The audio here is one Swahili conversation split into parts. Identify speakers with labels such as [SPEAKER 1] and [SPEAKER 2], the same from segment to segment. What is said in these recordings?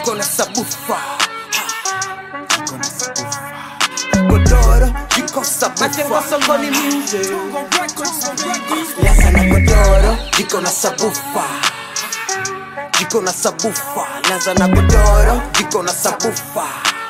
[SPEAKER 1] jiko na sabufa jiko na sabufa godoro jiko
[SPEAKER 2] Majengo
[SPEAKER 1] sabufa
[SPEAKER 2] sokoni music.
[SPEAKER 1] Laza na godoro jiko na sabufa jiko na sabufa laza na godoro jiko na sabufa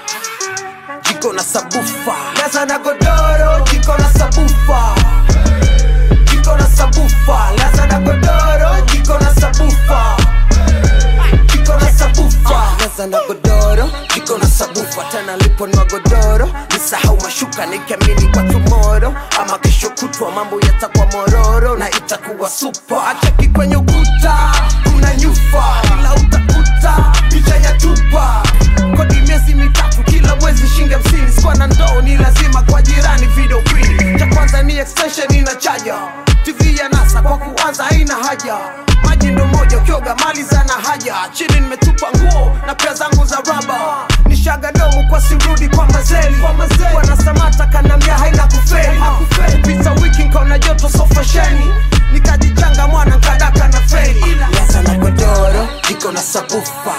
[SPEAKER 1] jiko na sabufa laza na godoro jiko na sabufa jiko na sabufa laza na godoro jiko na sabufa jiko na sabufa laza na godoro jiko na sabufa tena liponwa godoro nisahau mashuka nikiamini kwa tumoro ama kesho kutwa mambo yatakuwa mororo na itakuwa supa achaki kwenye ukuta kuna nyufa ila utakuta picha ya chupa kodi miezi mitatu kila mwezi shinge hamsini sikuwa na ndoo ni lazima kwa jirani video queen cha kwanza ni extension ina chaja tv ya nasa kwa kuanza haina haja maji ndo moja ukioga mali zana haja chini nimetupa nguo na pia zangu za raba nishaga domu kwa sirudi kwa mazeli wanasamata kanambia haina kufeli pita wiki nkaona joto sofasheni nikajichanga mwana nkadaka na feli laza na godoro jiko na sabufa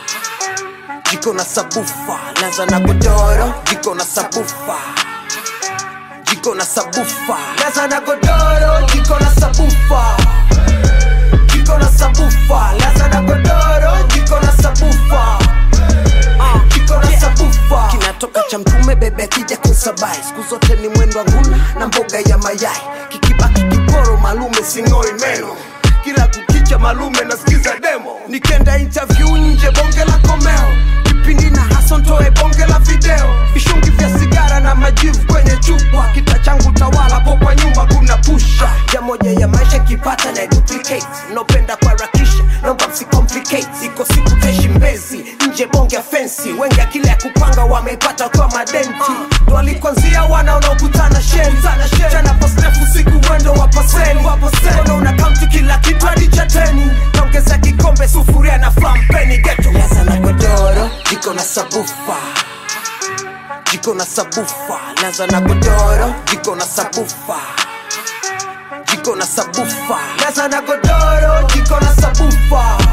[SPEAKER 1] jiko na sabufa laza na godoro jiko na sabufa jiko na sabufa laza na godoro jiko na sabufa jiko na sabufa laza na godoro jiko na sabufa Ah, jiko na sabufa kinatoka cha mtume bebe akija kusabai siku zote ni mwendo wa nguna na mboga ya mayai kikibaki kiporo malume sing'oi meno kila kukicha malume nasikiza demo nikenda interview nje bonge la komeo kipindi na haso ntoe bonge la video vishungi vya sigara na majivu kwenye chupa kita changu tawala po kwa nyuma kuna pusha ja moja ya maisha kipata na duplicate nopenda kuharakisha naomba msicomplicate iko siku teshi mbezi nje bonge ya fensi wengi akili ya kupanga wameipata kwa madenti ndo alikwanzia wana unaokutana sheni chana postefu siku mwendo wa paseni Mbona una kaunti kila kitu hadi chateni naongeza kikombe sufuria na flampeni geto laza na godoro jiko na sabufa jiko na sabufa laza na godoro jiko na sabufa jiko na sabufa laza na godoro jiko na sabufa